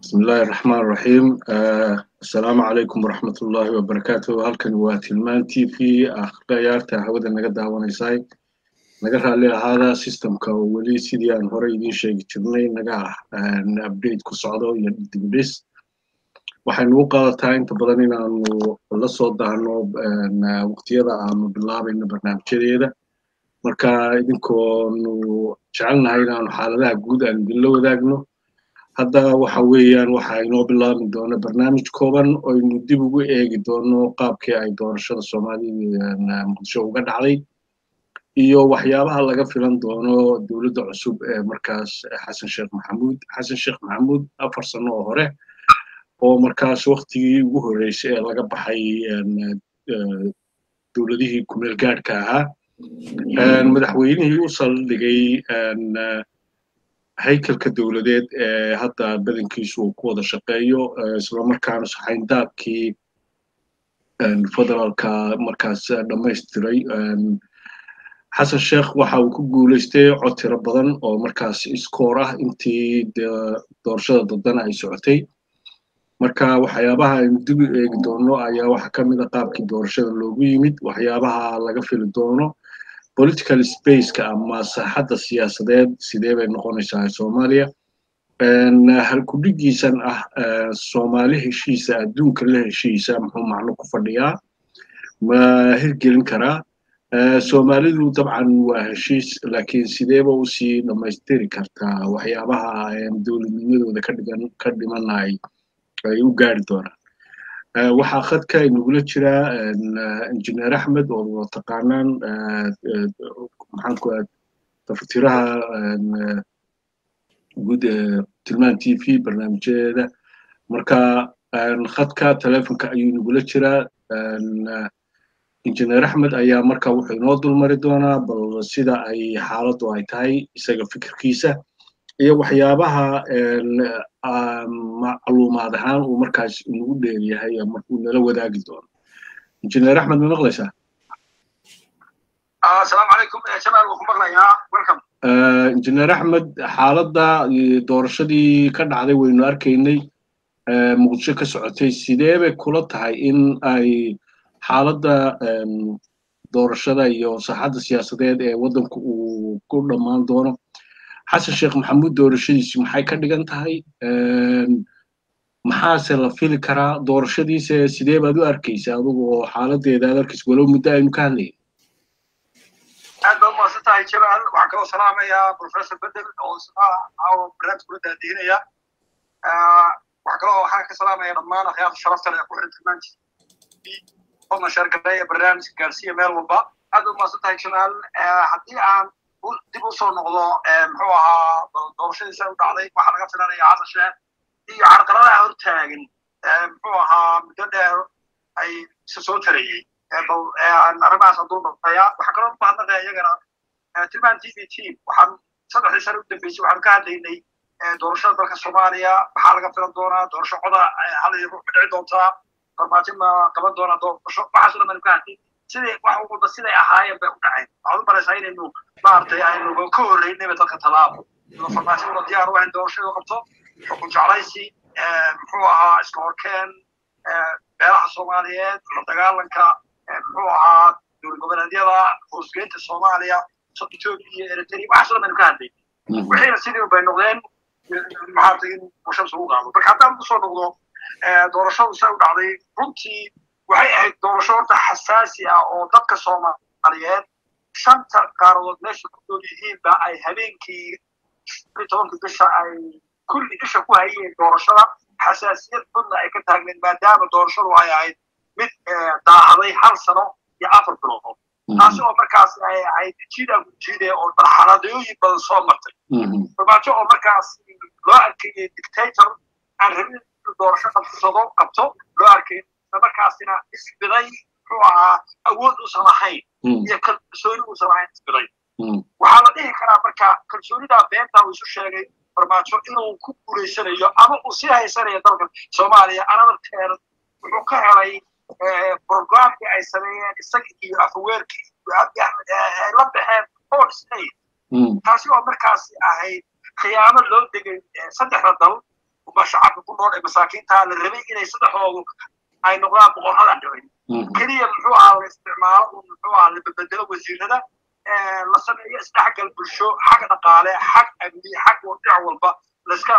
بسم الله الرحمن الرحيم آه السلام عليكم ورحمة الله وبركاته halkan waa tilmaan t v ah khiyaarta hawada naga daawanaysay naga raalli ahaada systemka oo weli sidii aan hore idiin sheegi jirnay naga ah update ku socdo iyo dibdhis waxaynu u qaadataa inta badan inaanu la soo daahno waqtiyada aanu bilaabayno barnaamijyadeeda marka idinkoonu jecelnahay inaanu xaaladaha guud aan idinla wadaagno hadda waxa weeyaan waxa inoo bilaabi doona barnaamij kooban oynu dib ugu eegi doono qaabkii ay doorashada soomaalida muqdisho uga dhacday iyo waxyaabaha laga filan doono dowladda cusub ee markaas xasan sheekh maxamuud xasan sheekh maxamuud afar sano oo hore oo markaas waktigii ugu horreysay ee laga baxay dowladihii kumeel gaadhka ahaa madaxweynihii u saldhigay haykalka dowladeed ee hadda badankiisu uu ku wada shaqeeyo islamarkaana saxayndaabkii federaalka markaas dhammaystiray xasan sheekh waxa uu ku guulaystay cod tiro badan oo markaas iskoor ah intii doorashada dadana ay socotay marka waxyaabaha aynu dib u eegi doono ayaa waxa ka mid a qaabkii doorashada loogu yimid waxyaabaha laga fili doono political spaceka ama saaxadda siyaasadeed sidee bay noqonaysaa soomaaliya halkudhigiisan ah soomaali heshiisa adduunka la heshiisa muxuu macno ku fadhiyaa ma hirgelin karaa soomaalidu dabcan waa heshiis laakiin sideeba usii dhammaystiri kartaa waxyaabaha dowladnimadooda kadhigan ka dhimanay ay u gaari doonaan waxaa khadka inagula jira injineer axmed oo taqaanaan maxaanku tafatiraha guud ee tilmaan t v barnaamijyadeeda marka khadka telefonka ayuu inagula jiraa injineer axmed ayaa marka wuxuu inoo dulmari doonaa bal sida ay xaaladdu ay tahay isaga fikirkiisa iyo waxyaabaha macluumaad ahaan uu markaas inagu dheeryahay markuu nala wadaagi doono injineer axmed ma maqlaysaa asalaamu calaykum jamaal waan ku maqlayaa welcome injineer axmed xaaladda doorashadii ka dhacday waynu arkaynay muqdisho ka socotay sidee bay kula tahay in ay xaaladda doorashada iyo saaxadda siyaasadeed ee waddanku uu ku dhammaan doono xasan sheekh maxamuud doorashadiisu maxay ka dhigan tahay maxaase la fili karaa doorashadiise sidee baad u arkaysa adigu oo xaaladeeda aad arkaysa walow muddo aynu ka hadlayna aad baad umahadsan tahay jamaal waxaan kaloo salaamayaa professor bedel oo isna caawa barnaamij kula daadiinaya waxaa kaloo waxaan ka salaamaya dhammaan akhyaarta sharafta leh ku xiran tilmaanti fadna sheergareeya barnaamijka gaarsiiya meel walba aad baad umahadsan tahay jamaal haddii aan dib u soo noqdo muxuu ahaa doorashadiisa u dhacday waxaa laga filanaya xasan sheekh iyo carqaladaha hortaagan muxuu ahaa muddo dheer ay isa soo tarayey arrimahaas hadduu dhaqaya waxaa kaloo mahadnaqaya iyagana tilmaan t v team waxaan saddexdii sane u dambeysay waxaanu ka hadlaynay doorashada dalka soomaaliya maxaa laga filan doonaa doorasho coda halay ruux dhici doontaa farmaajo ma qaban doonaa doorasho waxaas o dhan baynu ka hadlay siday wax walba siday ahaayeen bay u dhaceen waxaad u malaysaa inaynu maaragtay aynu ka horreynayba dalka tallaabo farmaajaduna diyaar u ahayn doorashadu qabto xukun jeclaysi muxuu ahaa iska horkeen beelaha soomaaliyeed la dagaalanka muxuu ahaa dowlad goboleedyada hoosgeynta soomaaliya ethiopia iyo eritrea waxaas dhan baynu ka hadlay wixiina sidii bay noqdeen maaragtay in bulshada ugu qaado marka haddaan usoo noqdo doorashadu say u dhacday runtii waxay ahayd doorasho horta xasaasi ah oo dadka soomaaliyeed shanta qaaradood meesha ku nool yihiinba ay habeenkii tobanka bisha ay kulli isha ku hayeen doorashada xasaasiyad xunna ay ka taagneed maadaama doorashadu ay ahayd mid daahaday hal sano iyo afar bilood taasi oo markaas ay ahayd jiida jiide oo marxaladooyin badan soo martay farmaajo oo markaas loo arkayay dictator aan rabin doorasho qabsado qabto loo arkay markaasina isbiday muxuu ahaa awood uusan lahayn iyo kalsooni uusan lahayn isbiday waxaa la dhihi karaa marka kalsoonidaa beenta uu isu sheegay farmaajo inuu ku guulaysanayo ama uu sii haysanayo dalka soomaaliya anadarteeda wuxuu ka helay programkii ay sameeyeen isaga iyo afhaweerkii iyo abi axmed ay la baxeen oo dhisnay taasi oo markaasi ahayd khiyaamo loo degay saddexda dal uma shacabka ku nool ee masaakiinta la rabay inay saddexdoodu ay noqdaan boqorradan dhicin keliya muxuu ahaa la isticmaalo uu muxuu ahaa la bedelo wasiirada la sameeyo isdhexgal bulsho xag dhaqaale xag amni xag dhinac walba laiska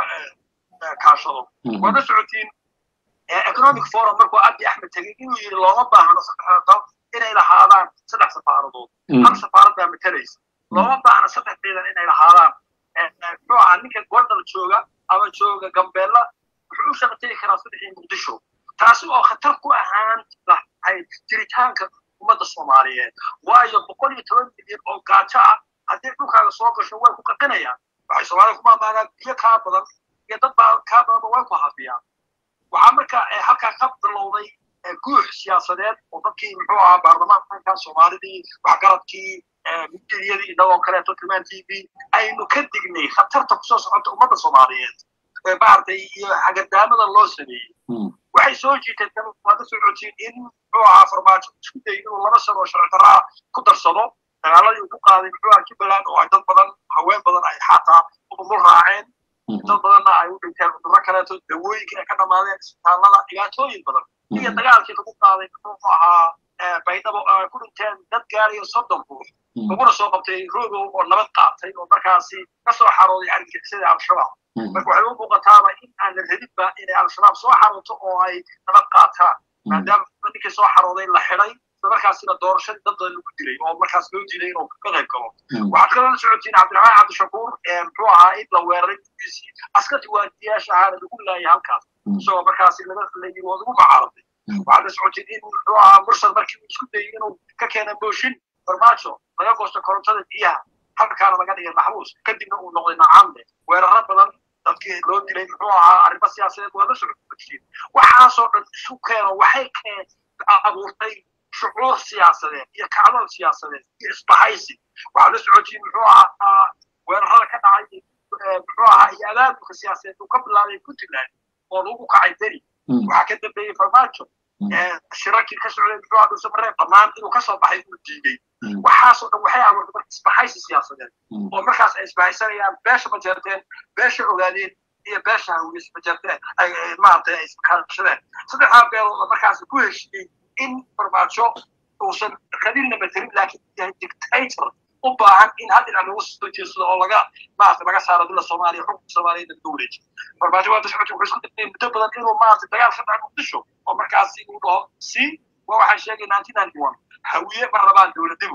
kaashado waad la socotiin economic forum markuu abi axmed tegey inuu yidhi looma baahno saddexda dal inay lahaadaan saddex safaaradood hal safaarad baa matalaysa looma baahno saddex ciidan inay lahaadaan muxuu ahaa ninka gondal jooga ama jooga gambeella wuxuu u shaqategi karaa saddexii muqdisho taasi oo khatar ku ahaan lahayd jiritaanka ummadda soomaaliyeed waayo boqol iyo toban milyan oo gaajo ah haddii dhulkaaga soo gasho way ku qaqinayaan waxay soomaalida ku maamaanaan biyo kaa badan iyo dad baa kaa badanba way ku hafiyaan waxaa marka halkaa ka bilowday guux siyaasadeed oo dadkii muxuu ahaa baarlamaanka soomaalidii waxgaradkii midyadii inagoo kaleeto tilmaan t v aynu ka dignay khatarta kusoo socota ummadda soomaaliyeed maaragtay iyo xagadaamada loo sameeyey waxay soo jiiteen waad la socotiin in muxuu ahaa farmaajo isku dayay inuu laba sano oo sharci darraa ku darsado dagaaladii uu ku qaaday muxuu ahaa jubbaland oo ay dad badan haween badan ay xataa udumul raaceen dad badanna ay u dhinteen cudurro kaleeto dawooyinka ay ka dhammaadeen isbitaallada dhibaatooyin badan iyo dagaalkii lagu qaaday muxuu ahaa baydhabo oo ay ku dhinteen dad gaarayo soddon ruux laguna soo qabtay rogow oo nabad qaatay oo markaasi ka soo xarooday argagixisada al-shabaab marka waxay u muuqataaba in aan la rabinba inay al-shabaab soo xarooto oo ay nabad qaataan maadaama ninkii soo xarooday la xidhay markaasina doorashadii dad badan lagu dilay oo markaas loo diiday inuu ka qayb galo waxaad kaloo la socotiin cabdiraxmaan cabdishakuur muxuu ahaa in la weeraray guddiisii askarti waadiyaasha ahaana lagu laayay halkaas isagoo markaasi laga layiri waa lagu macaaraday waxaad la socotiin in muxuu ahaa mursal markii uu isku dayay inuu ka keena mooshin farmaajo laga goosto korontada biyaha halkaana laga dhigay maxbuus kadibna uu noqday nacamle weeraro badan dadkii loo dilay muxuu ahaa arrimo siyaasadeed waa la socotiin waxaasoo dhan isu keeno waxay keen abuurtay shucuur siyaasadeed iyo kacdoon siyaasadeed iyo isbahaysi waxaa la socotiin muxuu ahaa weerarada ka dhacay muxuu ahaa iyo abaabulka siyaasadeed uu ka bilaabay puntland oo lagu kacay beri waxaa ka dambeeyey farmaajo shirarkii ka socday muxuu ahaa dhuusamareeb dhammaan inuu kasoo baxay uu diiday waxaasoo dhan waxay abuurtay marka isbahaysi siyaasadeed oo markaas ay isbahaysanayaan beesha majeerteen beesha ogaadeen iyo beesha hawiyes majeerteen ay maaragtay ay iskaashadeen saddexdaa beelood markaas ku heshiiyey in farmaajo uusan qabiilna matelin laakiin yahay dictator u baahan in hal dhinac lagu soo jeedsado oo laga maarata laga saaro dila soomaaliya xukunka soomaaliya laga wareejiyo farmaajo waa dasocoti wuxuu isku dayay muddo badan inuu maarata dagaal ka dhaco muqdisho oo markaasi uu dhaho si waa waxaan sheegay nineteen ninety one hawiye ma rabaan dowladnimo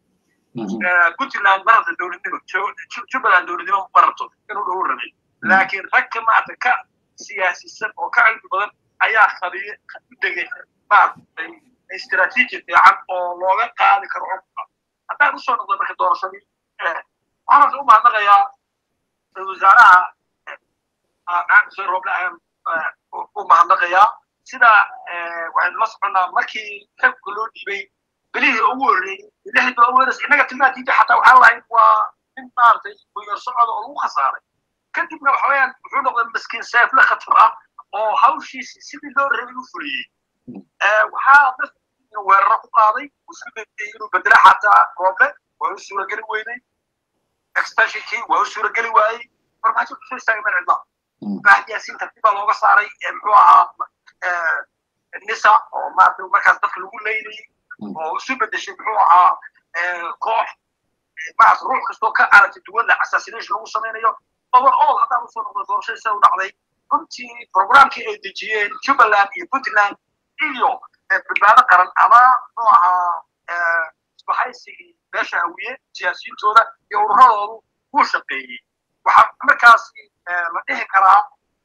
puntland ma rabta dowladnimo jubbaland dowladnimo ma rabto inuu dhawo rabay laakiin ragka maarata ka siyaasisan oo ka cilmi badan ayaa qabiye u degay maaragtay istiraatiiji fiican oo looga qaadi karo xukunka haddaan usoo noqdo marka doorashadii waxaan u mahadnaqayaa wasaaraha maxamed xuseen rooble ayaan u mahadnaqayaa sida waxaynu la soconnaa markii xilka loo dhiibay bilihii ugu horreeyey lixdii baa ugu horreysay innaga tilmaantiinta xataa waxaan lahayn waa nin maaragtay guyar socod oo lagu khasaaray kadibna waxa weeyaan wuxuu noqday maskiin seefle khatar ah oo hawshiisi sidii loo rabay u fuliyey waxaa dadka weeraro ku qaaday isku dayay inuu bedelo xataa rooble waa u suurageli weynay extensionkii waa u suurageli waayey farmaajo kusoo istaagay meel cidla fahd yaasiin tartiib baa looga saaray muxuu ahaa nisa oo maarata markaas dadka lagu leynayay oo isu bedeshay muxuu ahaa koox maarata ruux kastoo ka aragti duwan la assassination lagu samaynayo overall haddaan usoo noqdo doorashada sida u dhacday runtii programkii ay dejiyeen jubbaland iyo puntland iyo badbaado qaran ama muxuu ahaa isbahaysigii beesha hawiye siyaasiyintooda iyo ururadoodu wuu shaqeeyey waxaa markaas la dhihi karaa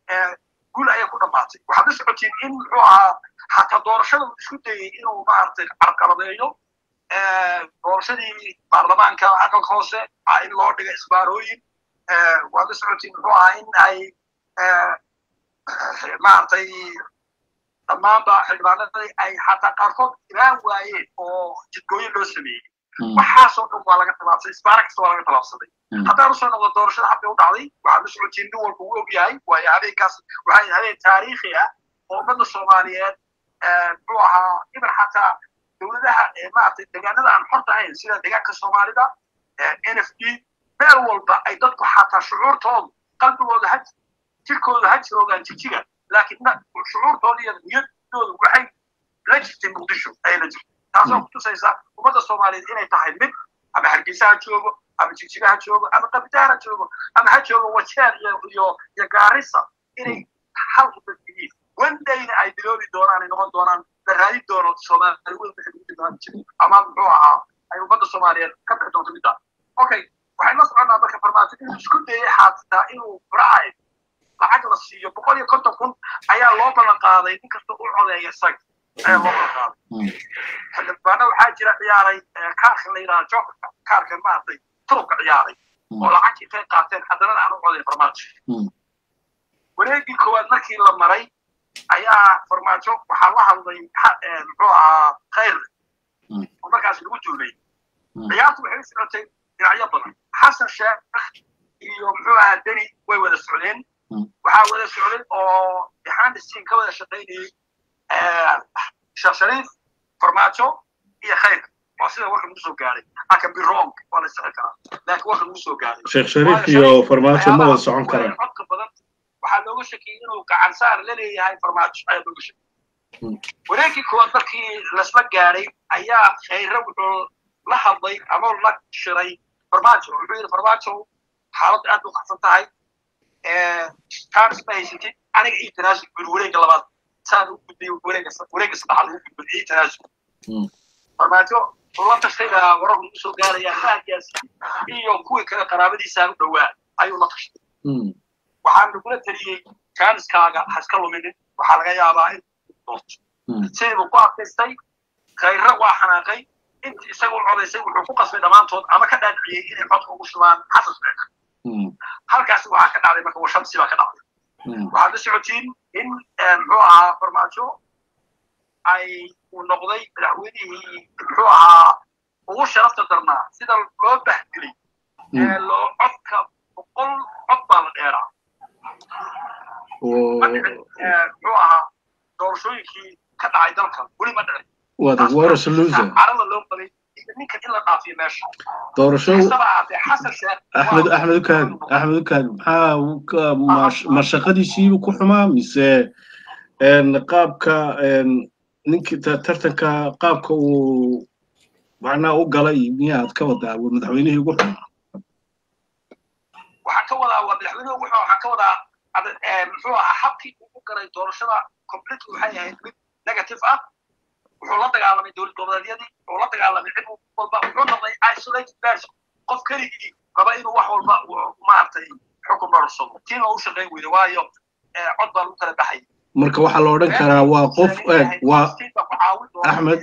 guul ayay ku dhammaatay waxaad la socotiin in muxuu ahaa xataa doorashada uu isku dayey inuu maaragtay carqaladeeyo doorashadii baarlamaanka aqalka hoose in loo dhiga isbaarooyin waad la socotiin muxuu ahaa in ay maaragtay dhammaanba xildhibaanadii ay xataa qaarkood iraan waayeen oo jidgooyin loo sameeyey waxaasoo dhan waa laga tallaabsaday isbaara kasta waa laga tallaabsaday haddaan usoo noqdo doorashada habkay u dhacday waxaad la socotiin nin walba uu og yahay waayo habeenkaas waxay habeen taariikhi ah oo ummadda soomaaliyeed muxuu ahaa iban xataa dowladaha maaragtay deegaanada aan xorta ahayn sida deegaanka soomaalida n f d meel walba ay dadku xataa shucuurtoodu qalbigooda ha jirkooda ha jiroogaan jijiga laakiin shucuurtooda iyo niyadoodu waxay la jirtay muqdisho ayay la jirtay taasoo kutusaysa ummadda soomaaliyeed inay tahay mid ama hargeysa ha joogo ama jigjiga ha joogo ama qabitaar ha joogo ama ha joogo wajeer iyo iyo iyo gaarisa inay hal ummad yihiin wandayna ay biloobi doonaan ay noqon doonaan la raadin doono soomaali weyn waxay ugu tilmaami jiray ama muxuu ahaa ay ummadda soomaaliyeed ka bixi doonto middaa okay waxay la soconaa marka farmaajo inuu isku dayay xaasitaa inuu furacay lacag la siiyo boqol iyo konton kun ayaa loo ballan qaaday nin kasta u codeeya isaga ayaa loo ballan qaaday xildhibaana waxaa jira ciyaaray kaarka la yidhaha jokerka kaarka maaragtay turubka ciyaaray oo lacag intay qaateen haddana aan u codayn farmaajo wareegii koowaad markii la maray ayaa farmaajo waxaa la hadlay muxuu ahaa khayr oo markaas lagu duulay ciyaartu waxay u socotay dhinacyo badan xasan sheekh iyo muxuu ahaa deni way wada socdeen waxaa wada socday oo behandisiin ka wada shaqaynayay sheekh shariif farmaajo iyo khayr waa sida warka lagu soo gaaray aka be wrong waa la isixi karaa laakiin warka lagu soo gaaray sheekh shariif iyo farmaajo ma wada socon karaan codka badan waxaa looga shakiyey inuu gacan saar la leeyahay farmaajo ayaa looga shakiyey wareegii koowaad markii lasla gaaray ayaa khayre wuxuu la hadlay ama la shiray farmaajo wuxuu yidhi farmaajo xaaladda aad u qaxsan tahay taas ma haysatid aniga ii tanaasub buri wareegga labaad saan u gudbay wareegga wareegga saddexaad lagu gudbay ii tanaasub farmaajo la tashtay baa wararku ugu soo gaaraya raadkaasi iyo kuwii kale qaraabadiisa u dhowaa ayuu la tashtay waxaan lagula taliyey jaaniskaaga ha iska luminin waxaa laga yaabaa in siduu ku adkaystay khayre waa xanaaqay intii isaga u codaysay wuxuu ku qasbay dhammaantood ama ka dhaadhiciyey inay codka ugu shubaan xasan sheekh halkaas waxaa ka dhacday marka washamsi baa ka dhacday waxaad la socotiin in muxuu ahaa farmaajo ay uu noqday madaxweynihii muxuu ahaa ugu sharafta darnaa sida loo bahgelay ee loo codka boqol cod baa la dheeraa ma dhicin muxuu ahaa doorashooyinkii ka dhacay dalkan weli ma dhicin wada waras loser carada loo qabay ninkan in la dhaafiyo meesha doorasho kastaba ahaatee xasan sheekh axmed axmed ukaad axmed ukaad maxaa ma shaqadiisiibu ku xumaa mise qaabka ninkii tartanka qaabka uu macnaha u galay miyaad ka wadaa madaxweynihii ugu xumaa waxaan ka wadaa waa madaxweynuhu wuxuu waxaan ka wadaa muxuu ahaa habkii uu u galay doorashada complete waxay ahayd mid negative ah wuxuu la dagaalamay dowlad goboleedyadii wuxuu la dagaalamay cid walba wuxuu noqday isolated person qof keligii raba inuu wax walba maaragtay xukun barursado tiina u shaqayn weyda waayo cod baa lagu kala baxay marka waxaa la odhan karaa waa qof waa axmed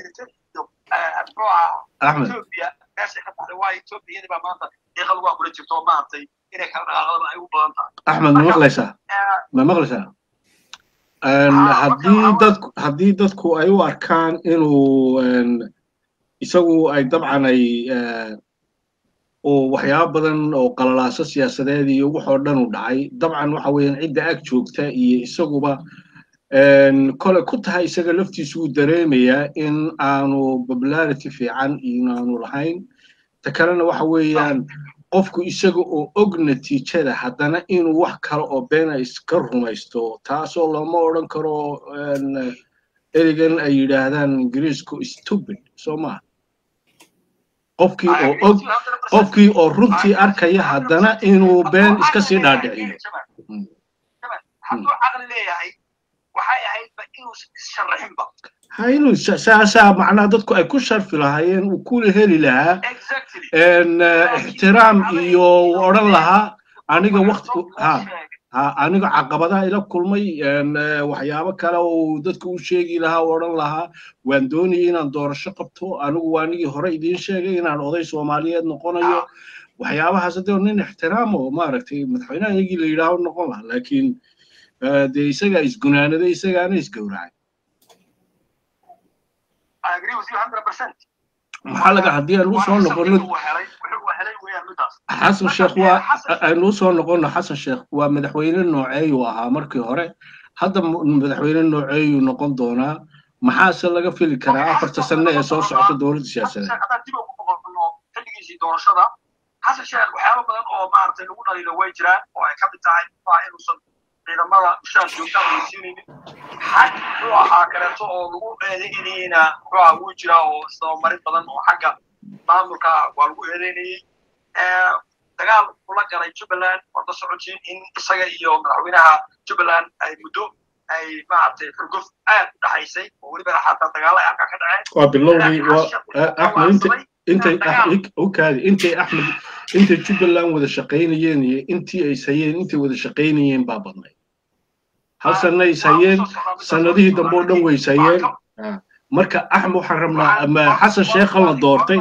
axmed ethiopia meeshay ka baxday waayo ethiopiayadii baa maanta deeqa lagu abula jirto oo maaragtay inay kala dhaqaaqdaba ay u badan tahay axmed ma maqlaysaa ma maqlaysaa haddii dadku haddii dadku ay u arkaan inuu isagu ay dabcan ay oo waxyaabo badan oo qalalaaso siyaasadeed iyo waxoo dhan u dhacay dabcan waxa weeyaan cidda ag joogta iyo isaguba kole ku tahay isaga laftiisu uu dareemayaa in aanu popularity fiican inaanu lahayn ta kalena waxa weeyaan qofku isaga oo og natiijada haddana inuu wax kale oo beena iska rumaysto taasoo lama odhan karo ereygan ay yidhaahdaan ingiriisku stupid soo maha qofkii oo og qofkii oo runtii arkaya haddana inuu been iska sii dhaadhiciyo hadduu caqli leeyahay waxay ahaydba inuu issharaxinba ha inuu saasaa macnaha dadku ay ku sharfi lahaayeen uu kula heli lahaa ixtiraam iyo odhan lahaa aniga wakti ha ha aniga caqabadaha ila kulmay waxyaabo kale oo dadku u sheegi lahaa oo odhan lahaa waan doonayay inaan doorasho qabto anigu waa anigii hore idiin sheegay inaan oday soomaaliyeed noqonayo waxyaabahaas hadee nin ixtiraamo maaragtay madaxweynaha iyagii la yidhaaho noqon lahaa laakiin dee isagaa isgunaanaday isagaana isgowracay maxaa laga haddii aan usoo noqono xasan sheekh waa aynu usoo noqono xasan sheekh waa madaxweyne nooceeyuu ahaa markii hore hadda madaxweyne nooceeyuu noqon doonaa maxaase laga fili karaa afarta sane ee soo socota dowladda siyaasadeed xilligiisii doorashada xasan sheekh waxyaaba badan oo maaragtay lagu dhaliilo way jiraan oo ay ka mid tahay inuusan ciidamada mushaar joogta aan siinaynin xag muxuu ahaa kaleeto oo lagu eedeynayeyna muxuu ahaa wuu jiraa oo isdabamarin badan oo xagga maamulka waa lagu eedeynayey dagaal ula galay jubbaland wada socotiin in isaga iyo madaxweynaha jubbaland ay muddo ay maaragtay xurguf aad u dhaxaysay oo weliba xataa dagaalo ay halkaa ka dhaceen waa bilowdii axmed intay okaadi intay axmed intay jubbaland wada shaqaynayeen iyo intii ay ishayeen intay wada shaqaynayeen baa badnayd hal sanna is hayeen sanadihii dambe oo dhan way is hayeen marka axmed waxaan rabnaa xasan sheekhan la doortay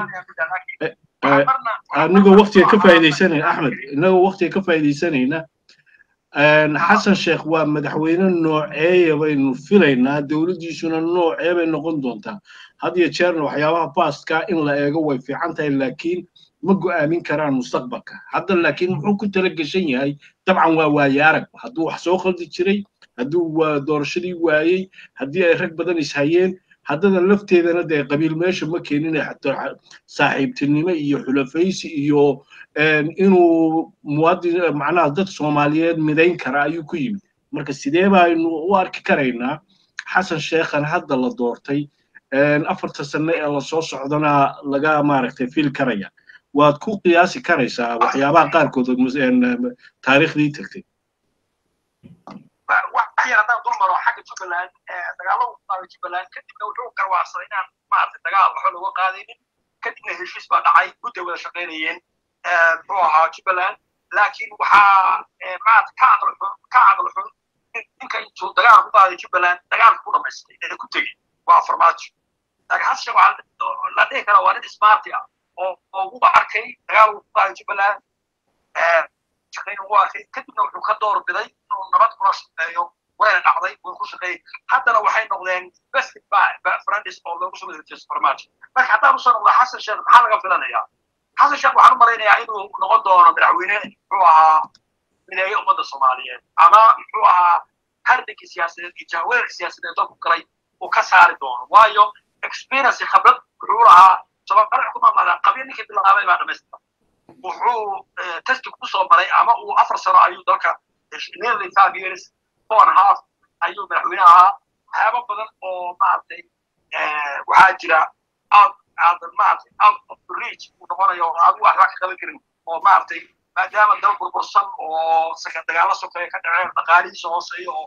anigoo waktiga ka faa'iidaysanayna axmed inagoo waktiga ka faa'iidaysanayna xasan sheekh waa madaxweyne nooceeya baynu filaynaa dowladdiisuna noocee bay noqon doontaa had iyo jeerna waxyaabaha baastka in la eego way fiican tahay laakiin ma go'aamin karaan mustaqbalka hadda laakiin muxuu ku tala geshan yahay dabcan waa waaye arag hadduu wax soo khaldi jiray hadduu doorashadii waayey haddii ay rag badan is hayeen haddana lafteedana dee qabiil meesha ma keenin xataa saaxiibtinimo iyo xulafaysi iyo inuu muwaadin macnaha dad soomaaliyeed midayn kara ayuu ku yimid marka sidee baynu u arki karaynaa xasan sheekhan hadda la doortay afarta sane ee lasoo socdana laga maaragtay fil karaya waad ku qiyaasi karaysaa waxyaabaha qaarkood taariikhdii tagtay waxyar haddaan dul maro xagga jubbaland dagaalada u qaaday jubbaland kadibna wuxuu garwaacsaday inaan maaragtay dagaal waxba looga qaadaynin kadibna heshiis baa dhacay gudday wada shaqaynayeen muxuu ahaa jubbaland laakiin waxaa maaragtay ka aqal xun ka aqal xun ninka intuu dagaal ku qaaday jubbaland dagaalka ku dhamaystay ee ku tegey waa farmaajo laakiin xasan sheekh waxaa la dhihi karaa waa nin smarti ah oo oo ugu arkay dagaal ku qaaday jubbaland shaqayn ugu arkay kadibna wuxuu ka door biday inuu nabad kula shaqeeyo wayna dhacday wuu ku shaqeeyey haddana waxay noqdeen best friends oo loogu soo wareejiyay farmaajo marka haddaan usoo noqdo xasan sheekh maxaa laga filanayaa xasan sheekh waxaan u malaynayaa inuu noqon doono madaxweyne muxuu ahaa mideeyo ummadda soomaaliyeed ama muxuu ahaa hardankii siyaasadeed iyo jahweerka siyaasadeed dalku galay uu ka saari doono waayo experience khibrad wuxuu lahaa soomaalia ku maamaadaa qabyo ninkii bilaabay baa dhamaystira wuxuu testi ku soo maray ama uu afar sano ayuu dalka nearly five years four and a half ayuu madaxweyne ahaa waxyaabo badan oo maaragtay waxaa jira out out maaragtay out of the reach uu noqonayo oo adigu waxba ka qaban karin oo maaragtay maadaama dal burbursan oo dagaalo sokeeye ka dhaceen dhaqaalihiisa hooseeyo oo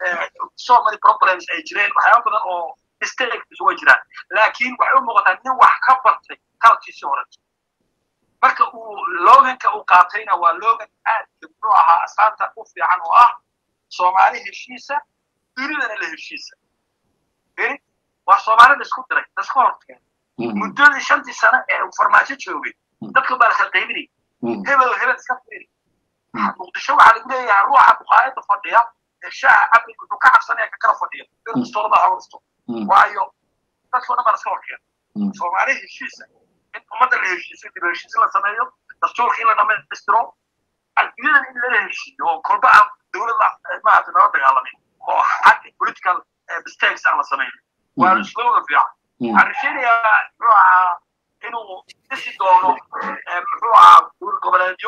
so many problems ay jireen waxyaabo badan oo mistakes way jiraan laakiin waxay u muuqataa nin wax ka bartay qalabkiisii hore marka uu loganka uu qaatayna waa logan aad muxuu ahaa astaanta u fiican oo ah soomaali heshiisa dunidana la heshiisa beri waa soomaali laisku diray laisku horkeen muddadii shantii sano ee farmaajo joogay dadka baa la kala qaybinay hebel oo hebel iska fiiri muqdisho waxaa lagu leeyahay ruuxa buqaayada fadhiya ee shaaha cabdi wuxuu ka cabsanaya ka kala fadhiya inuu istoolada hawrsto waayo dadkoo dhan baa laska horkeen soomaali heshiisa in ummadda la heshiiso dib heshiis la sameeyo dastuurka in la dhamaystiro adduunyadan in lala heshiiyo oo kolba aan dowladda maaragtay nala dagaalamin oo xag political mistakes aan la samayn waa slogan fiican waxaan rajaynayaa muxuu ahaa inuu dhisi doono muxuu ahaa dowlad goboleedyo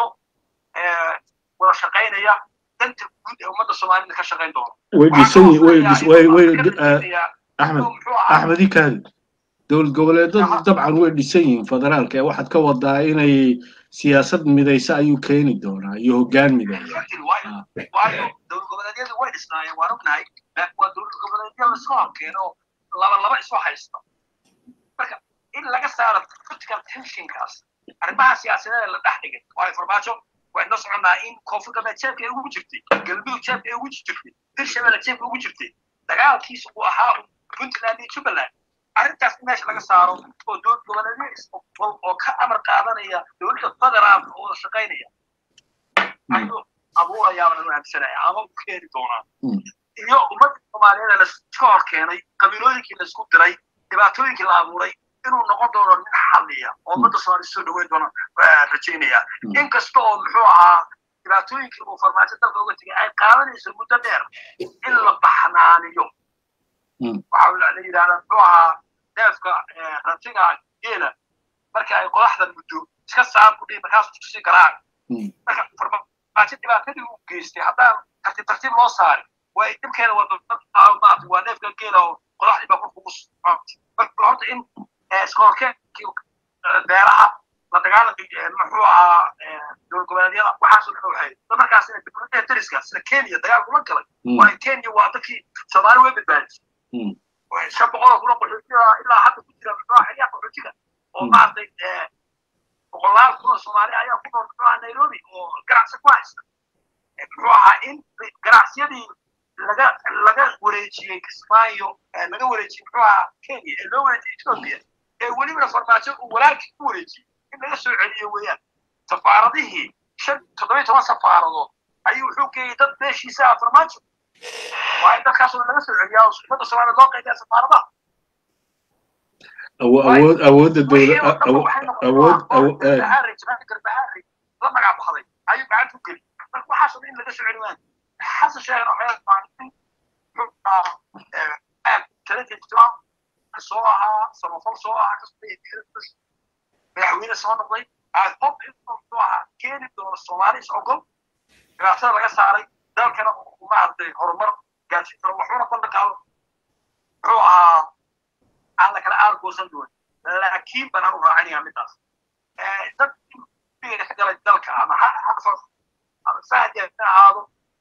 wada shaqaynaya danta guud ee ummadda soomaalida ka shaqayn doono way dhisan way way axmed axmed ikaadi dowlad goboleedadu dabcan way dhisan yihiin federaalka ee waxaad ka wadaa inay siyaasad midaysa ayuu keeni doonaa iyo hoggaan mideeya waayo dowlad goboleedyadu way dhisnaayeen waan ognahay laakiin waa dowlad goboleedyo lasku horkeeno laba laba isu haysta marka in laga saaro political tensionkaas arrimaha siyaasadeed la dhex dhigay waayo farmaajo wayna soconnaa in koonfur galbeed jeebka ay ugu jirtay galmudug jeebka ay ugu jirtay hirshabelle jeebka ugu jirtay dagaalkiisa uu ahaa puntland iyo jubbaland arrintaas in meesha laga saaro oo dowlad goboleedyo oo ka amar qaadanaya dowladda federaalka oo wada shaqaynaya ayuu abuurayaa baan aaminsanaya ama u keeni doonaa iyo ummadda soomaaliyeed laiska hor keenay qabiilooyinkii laisku diray dhibaatooyinkii la abuuray inuu noqon doono nin xalliya oo ummadda soomaaliyed soo dhaweyn doona rajaynaya inkasta oo muxuu ahaa dhibaatooyinkii uu farmaajo dalka uga tegay ay qaadanayso muddo dheer in la baxnaaniyo waxa la yidhahdaa muxuu ahaa neefka rantiga geela marka ay qodaxda muddo iska saar ku dhihi markaas kusii garaac marka farmaajo dhibaatadii uu geystay haddaan tartiib tartiib loo saarin way dhibkeeda wadamaata waa neefka geela oo qodaxdii baa kurkugu marka horta in iskoolkeedkii beeraha la dagaalanka muxuu ahaa dowlad goboleedyada waxaasoo dhan waxay markaas dowladda dariska sida kenya dagaal kula galay waa kenya waa dadkii soomaali way badbaadisay shan boqol kuna qaxootiga ilaa hadda ku jira muxuu ahaa xeryaha qaxootiga oo maaragtay boqolaal kuna soomaali ayaa ku nool muxuu ahaa nairobi oo ganacsi ku haysta muxuu ahaa in ganacsiyadii laga laga wareejiyey kismaayo laga wareejiyey muxuu ahaa kenya ee loo wareejiyey ethiopia ee welibana farmaajo uu walaalkii ku wareejiyey in laga soo celiyo weeyaan safaaradihii shan toddoba toban safaaradood ayuu wuxuu geeyey dad meeshiisa ah farmaajo waa in dadkaasoo laga soo celiyaa oo ummadda soomaaliya loo qaybiya safaaradaha awood awoodda dowla awood garbahaari la magac baxday ayuu gacanta u geli marka waxaasoo dhan in laga soo celi waan xasan sheegan waxay soo ahaa samafal soo ahaa madaxweyne soo noqday qof inuu ahaa keeni doono soomaali is ogol dhibaatada laga saaray dalkana uu maaragtay horumar gaarsiin karo waxuuna bandhaqaado muxuu ahaa aan la kala aargoosan doon laakiin baan anu raacinayaa midaas dad ka galay dalka ama ama fahdi ha ahaado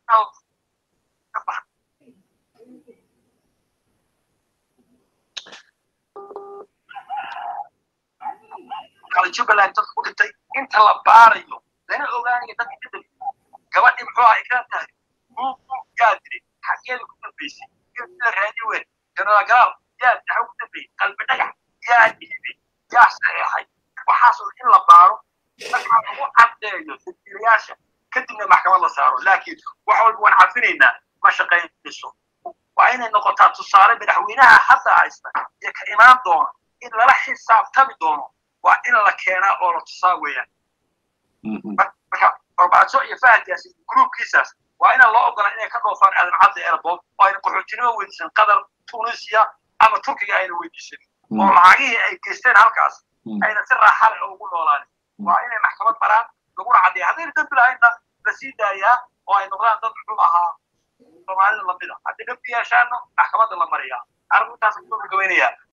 kala jubbaland dadka ku dhintay inta la baarayo lana ogaanayo dadka ka dali gabadhii muxuu ahaa ikran tahay yaa diri xageeda ku dambeysay la raadi weyn jenaraal galaal yaa daxa ku dambeeyey qalbi dhagax yaa dhiibay yaa saxeexay waxaasoo in la baaro markaa lagu caddeeyo sirtiilayaasha kadibna maxkamad la saaro laakiin wax walba waan cadfinaynaa ma shaqaynayso waa inay noqotaa tusaale madaxweynaha hadda haysta iyo ka imaan doona in lala xisaabtami doono waa in la keenaa oo la tusaa weeyaan marka farmaajo iyo fahadkaasi gruubkiisaas waa inaan loo ogolaan inay ka dhoofaan aadan cadda airbood oo ayna qaxootinimo weydiisan qatar tunisia ama turkiga ayna weydiisan oo lacagihii ay geysteen halkaas ayna si raaxa leh ugu noolaanin waa inay maxkamad maraan laguna caddeeya haddayna dambi lahaynna la sii daayaa oo ay noqdaan dad muxuu ahaa soomaalida lamid a haddii dambi yeeshaana maxkamadda la mariyaa arrintaas kusoo gabagabaynayaa